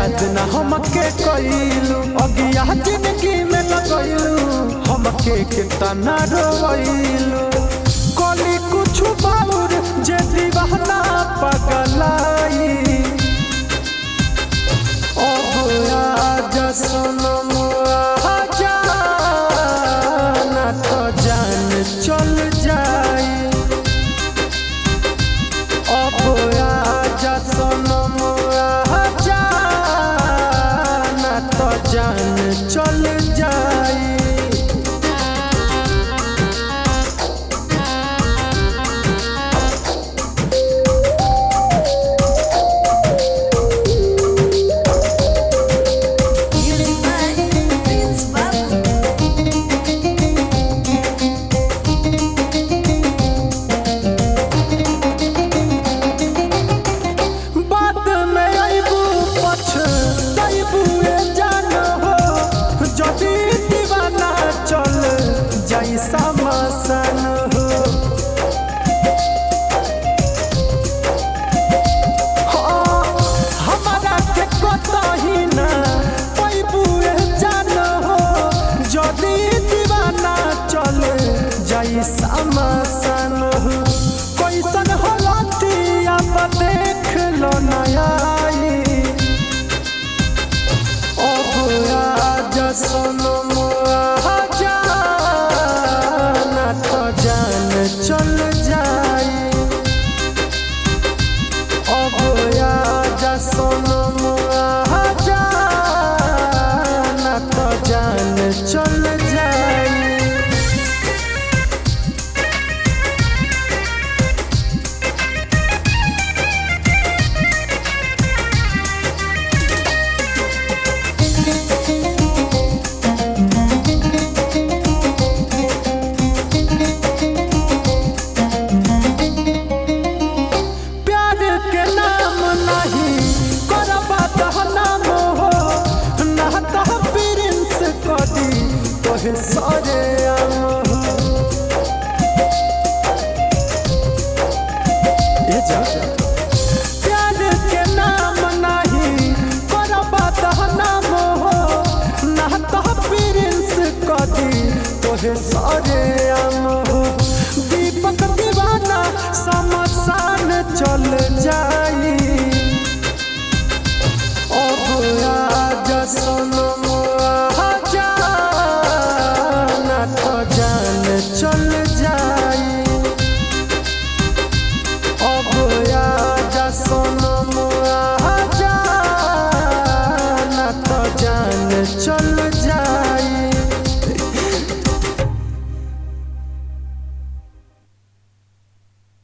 याद न हमके कइलू अगिया जिंदगी में लगइलू हमके कितना रोइलू कली कुछ बाउर जे दीवाना पगलाई अब आजा सनम आजा ना तो जान चल जाई अब आजा सनम आजा ना तो जान चल जाई Music by Prince Babu. बाद में अबू पछतबू ए जान हो जदी दीवाना चल जाई समसन हो हाँ, हमारा के कतही ना पैबू ए जान हो जदी दीवाना चल जाई समसन हो कैसन होलती अब देख लो नयाई अब आजा सनम आजा ना तो जान चल जाई अब आजा सनम आजा ना तो जान चल जाई प्यार के नाम नहीं करबा तह नाम हो ना तह प्रिंस कदी तोहे सरे आम हो ए जा प्यार के नाम नहीं करबा तह नाम हो ना तह प्रिंस कदी तोहे सरे आम हो दीपक दीवाना समसान चल जाई अब आजा सुनो